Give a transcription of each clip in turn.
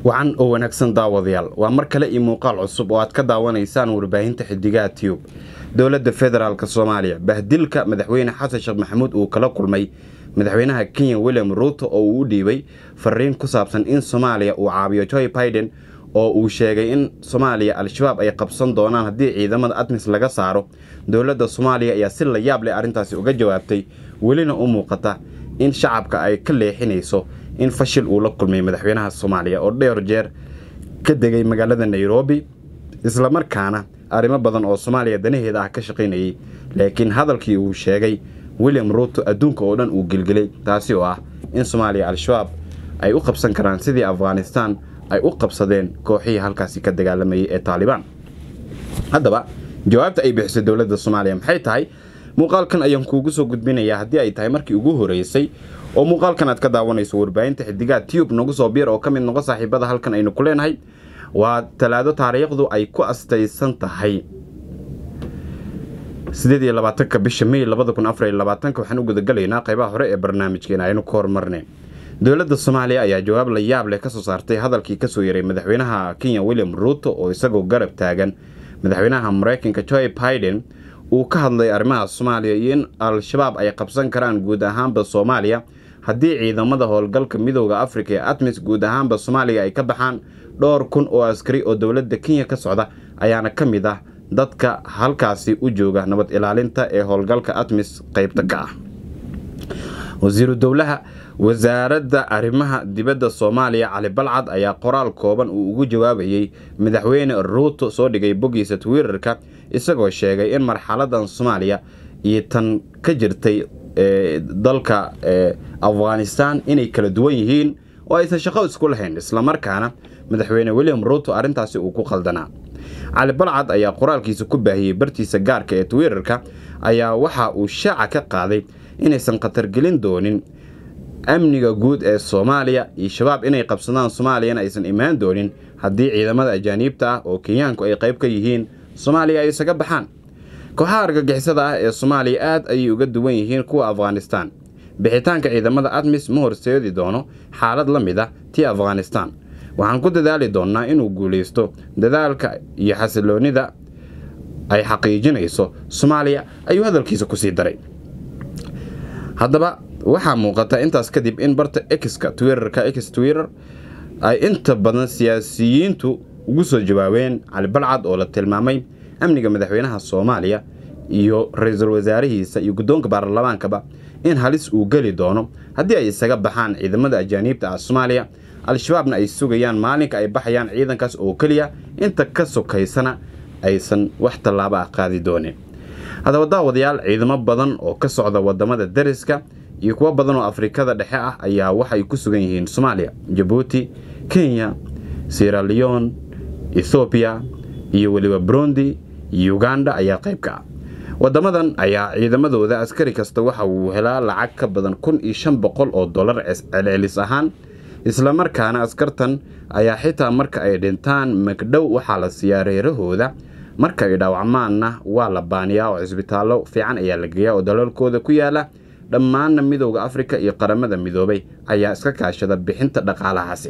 wacan oo wanaagsan daawadayaal waa mar kale iyo muuqaal cusub oo aad ka daawanaysaan warbaahinta xidigaha tiyub dowladda federaalk soomaaliya bahdilka madaxweyne xasan sheekh maxamuud uu kala kulmay madaxweynaha kenya william ruuto oo uu u dhiibay fariin ku saabsan in soomaaliya uu caabiyo joy biden oo uu sheegay in soomaaliya al-shabaab ay qabsan doonaan haddii ciidamada admis laga saaro dowladda soomaaliya ayaa si la yaab leh arrintaasi uga jawaabtay welina u muuqata in shacabka ay ka leexinayso in fashil uu la kulmay madaxweynaha soomaaliya oo dheer jeer ka degay magaalada nairobi islamarkaana arrimo badan oo soomaaliya danaheeda ah ka shaqaynayay laakiin hadalkii uu sheegay william ruuto adduunka oo dhan uu gelgelay taasi oo ah in soomaaliya al-shabaab ay u qabsan karaan sidii afghanistan ay u qabsadeen kooxihii halkaasi ka dagaalamayay ee taalibaan haddaba jawaabta ay bixisay dowladda soomaaliya maxay tahay muuqaalkan ayaan kuugu soo gudbinayaa haddii ay tahay markii ugu horeysay oo muuqaalkan aad ka daawanayso warbaahinta xidigaha tiyub nagu soo biir oo ka mid noqo saaxiibada halkan aynu ku leenahay waa talaado taariikhdu ay ku astaysan tahay sideed iyo labaatanka bisha may labada kun afar iyo labaatanka waxaan u gudagalaynaa qaybaha hore ee barnaamijkeena aynu ka hormarnay dowladda soomaaliya ayaa jawaab la yaab leh kasoo saartay hadalkii kasoo yaray madaxweynaha kenya william ruuto oo isagoo garab taagan madaxweynaha mareykanka joy biden uu ka hadlay arrimaha soomaaliya iyo in al-shabaab ay qabsan karaan guud ahaanba soomaaliya haddii ciidamada howlgalka midooda afrika ee atmis guud ahaanba soomaaliya ay ka baxaan dhowr kun oo askari oo dowladda kenya ka socda ayaana ka mid ah dadka halkaasi u jooga nabad ilaalinta ee howlgalka atmis qeybta ka ah wasiiru dowlaha wasaaradda arrimaha dibadda soomaaliya cali balcad ayaa qoraal kooban uu ugu jawaabayey madaxweyne ruuto soo dhigay boggiisa twitter-ka isagoo sheegay in marxaladan soomaaliya iyo tan ka jirtay dalka afghanistan inay kala duwan yihiin oo aysan shaqo isku lahayn islamarkaana madaxweyne william ruuto arrintaasi uu ku qaldanaa cali balcad ayaa qoraalkiisa ku baahiyey bartiisa gaarka ee twitter-ka ayaa waxa uu shaaca ka qaaday inaysan khatargelin doonin amniga guud ee soomaaliya iyo shabaab inay qabsadaan soomaaliyana aysan imaan doonin haddii ciidamada ajaaniibta ah oo kenyaanku ay qayb ka yihiin soomaaliya ay isaga baxaan kooxaha argagixisada ah ee soomaaliya aad ayay uga duwan yihiin kuwa afghanistan bixitaanka ciidamada admis ma horseedi doono xaalad la mid ah tii afghanistan waxaan ku dadaali doonnaa inuu guulaysto dadaalka iyo xasiloonnida ay xaqiijinayso soomaaliya ayuu hadalkiisa kusii daray haddaba waxaa muuqata intaas kadib in barta exka twitterka x twitter ay inta badan siyaasiyiintu ugu soo jawaabeen cali balcad oo la tilmaamay amniga madaxweynaha soomaaliya iyo ra-iisul wasaarihiisa iyo guddoonka baarlamaankaba in halis uu geli doono haddii ay isaga baxaan ciidamada ajaaniibta ah soomaaliya al-shabaabna ay sugayaan maalinka ay baxayaan ciidankaas oo keliya inta ka sokaysana aysan wax tallaabo ah qaadi doonin haddaba daawadayaal ciidamo badan oo ka socda wadamada dariska iyo kuwo badan oo afrikada dhexe ah ayaa waxay ku sugan yihiin soomaaliya jabuuti kenya sierra leon ethoobiya iyo weliba burundi uganda ayaa qayb ka ah wadamadan ayaa ciidamadooda askari kasta waxa uu helaa lacag ka badan kun iyo shan boqol oo dollar celcelis ahaan islamarkaana askartan ayaa xitaa marka ay dhintaan magdhow waxaa la siiyaa reerahooda marka ay dhaawacmaanna waa la baaniyaa oo cisbitaallo fiican ayaa la geeyaa oo dalalkooda ku yaala dhammaanna midowda afrika iyo qaramada midoobay ayaa iska kaashada bixinta dhaqaalahaasi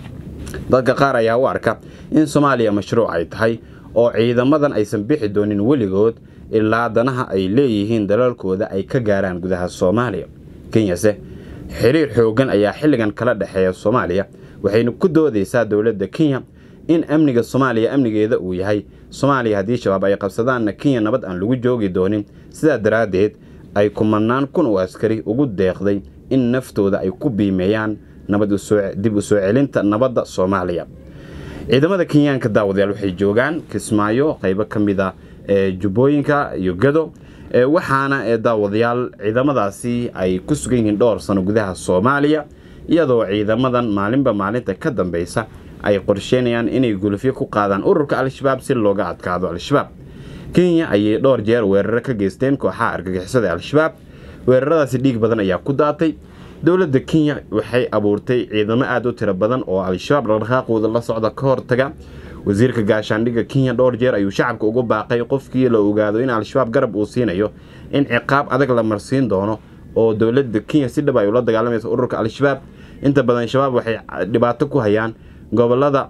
dadka qaar ayaa u arka in soomaaliya mashruuc ay tahay oo ciidamadan aysan bixi doonin weligood ilaa danaha ay leeyihiin dalalkooda ay ka gaaraan gudaha soomaaliya kenyase xiriir xoogan ayaa xilligan kala dhexeeya soomaaliya waxayna ku doodaysaa dowladda kenya in amniga soomaaliya amnigeeda uu yahay soomaaliya haddii shabaab ay qabsadaanna kenya nabad aan lagu joogi doonin sidaa daraaddeed ay kumanaan kun oo askari ugu deeqday in naftooda ay ku biimeeyaan dib u soo celinta nabadda soomaaliya ciidamada kenyaanka daawadayaal waxay joogaan kismaayo qaybo ka mid a ee jubbooyinka iyo gado waxaana ee daawadayaal ciidamadaasi ay ku sugan yihiin dhowr sano gudaha soomaaliya iyadoo ciidamadan maalinba maalinta ka dambeysa ay qorsheynayaan inay gulufyo ku qaadaan ururka al-shabaab si looga adkaado al-shabaab kenya ayay dhowr jeer weeraro ka geysteen kooxaha argagixisada al-shabaab weeraradaasi dhiig badan ayaa ku daatay dowladda kenya waxay abuurtay ciidamo aada u tiro badan oo al-shabaab dhaqdhaqaaqooda la socda ka hortaga wasiirka gaashaandhigga kenya dhowr jeer ayuu shacabka ugu baaqay qofkii la ogaado in al-shabaab garab uu siinayo in ciqaab adag la marsiin doono oo dowladda kenya si dhab ay ula dagaalamaysa ururka al-shabaab inta badan shabaab waxay dhibaato ku hayaan gobolada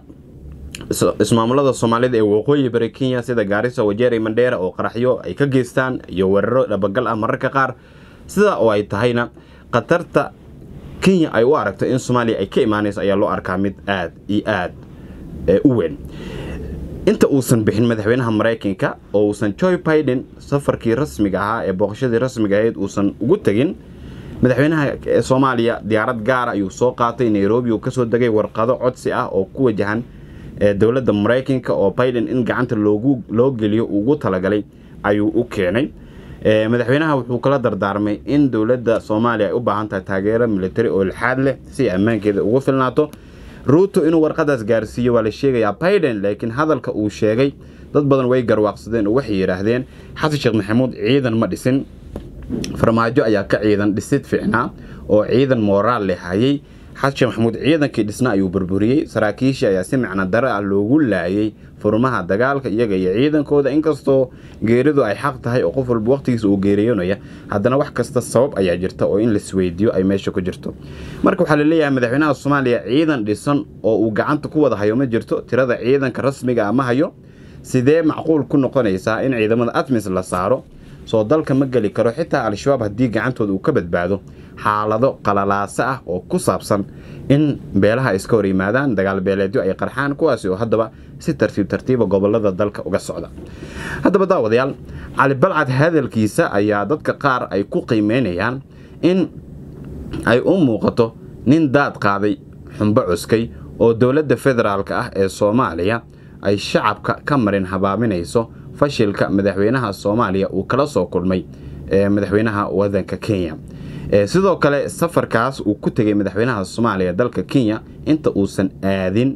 ismaamulada soomaalida ee waqooyi bari kenya sida gaarisa wajeeri mandheera oo qaraxyo ay ka geystaan iyo weeraro dhabagal ah mararka qaar sida oo ay tahayna khatarta kenya ay u aragto in soomaaliya ay ka imaanayso ayaa loo arkaa mid aad iyo aad u weyn inta uusan bixin madaxweynaha maraykanka oo uusan joy biden safarkii rasmiga ahaa ee booqashadii rasmiga ahayd uusan ugu tegin madaxweynaha soomaaliya diyaarad gaara ayuu soo qaatay nairobi uu kasoo degay warqado codsi ah oo ku wajahan dowladda maraykanka oo biden in gacanta loo geliyo ugu talagalay ayuu u keenay madaxweynaha wuxuu kala dardaarmay in dowladda soomaaliya ay u baahan tahay taageero militari oo ilxaad leh si ammaankeeda ugu filnaato ruuto inuu warqadaas gaarsiiyo waa la sheegayaa biden laakiin hadalka uu sheegay dad badan way garwaaqsadeen oo waxay yidhaahdeen xasan sheekh maxamuud ciidan ma dhisin farmaajo ayaa ka ciidan dhisid fiicnaa oo ciidan mooraal leh hayay xasan sheekh maxamuud ciidankii dhisna ayuu burburiyey saraakiishii ayaa si macno dare ah loogu laayay furmaha dagaalka iyaga iyo ciidankooda inkastoo geeridu ay xaq tahay oo qof walba waqtigiisa uu geeriyoonaya haddana wax kasta sabab ayaa jirta oo in laisweydiiyo ay meesha ku jirto marka waxaa laleeyahay madaxweynaha soomaaliya ciidan dhisan oo uu gacanta ku wada hayo ma jirto tirada ciidanka rasmiga ah ma hayo sidee macquul ku noqonaysaa in ciidamada atmis la saaro soo dalka ma geli karo xitaa al-shabaab haddii gacantooda uu ka badbaado xaalado qalalaase ah oo ku saabsan in beelaha iska hor yimaadaan dagaal beeleedyo ay qarxaan kuwaasi oo haddaba si tartiib tartiiba gobolada dalka uga socda haddaba daawadayaal cali balcad hadalkiisa ayaa dadka qaar ay ku qiimeynayaan in ay u muuqato nin daad qaaday xumbo cuskay oo dowladda federaalka ah ee soomaaliya ay shacabka ka marin habaaminayso fashilka madaxweynaha soomaaliya uu kala soo kulmay ee madaxweynaha wadanka kenya sidoo kale safarkaas uu ku tegay madaxweynaha soomaaliya dalka kenya inta uusan aadin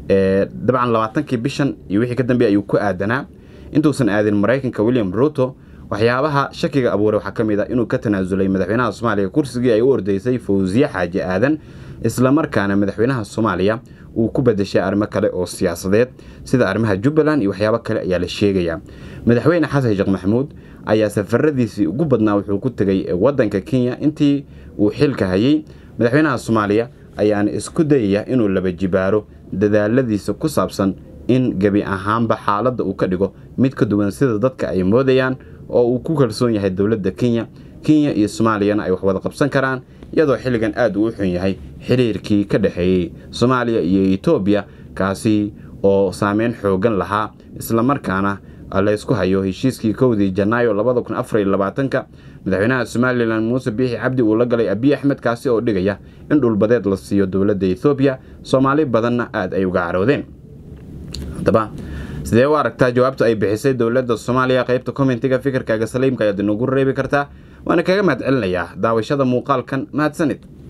dabcan labaatankii bishan iyo wixii ka dambeey ayuu ku aadanaa intuusan aadin maraykanka william ruto waxyaabaha shakiga abuuray waxaa ka mid a inuu ka tanaasulay madaxweynaha soomaaliya kursigii ay u ordaysay fawsiye xaaji aadan islamarkaana madaxweynaha soomaaliya uu ku badashay arrimo kale oo siyaasadeed sida arrimaha jubbaland iyo waxyaabo kale ayaa la sheegayaa madaxweyne xasan sheekh maxamuud ayaa safaradiisii ugu badnaa wuxuu ku tegay wadanka kenya intii uu xilka hayay madaxweynaha soomaaliya ayaana isku dayaya inuu laba jibaaro dadaaladiisa ku saabsan in gebi ahaanba xaaladda uu ka dhigo mid ka duwan sida dadka ay moodayaan oo uu ku kalsoon yahay dowladda kenya kenya iyo soomaaliyana ay wax wada qabsan karaan iyadoo xilligan aad uu u xun yahay xiriirkii ka dhexeeyey soomaaliya iyo etoobiya kaasi oo saameyn xoogan lahaa islamarkaana laysku hayo heshiiskii kowdii janaayo labada kun afariyo labaatanka madaxweynaha somalilan muuse biixi cabdi uu la galay abiy axmed kaasi oo dhigaya in dhulbadeed la siiyo dowladda ethoobiya soomaali badanna aad ay uga caroodeen haddaba sidee u aragtaa jawaabta ay bixisay dowladda soomaaliya qaybta commentiga fikirkaaga saliimka ayaad inagu reebi kartaa waana kaga mahad celinayaa daawashada muuqaalkan mahadsanid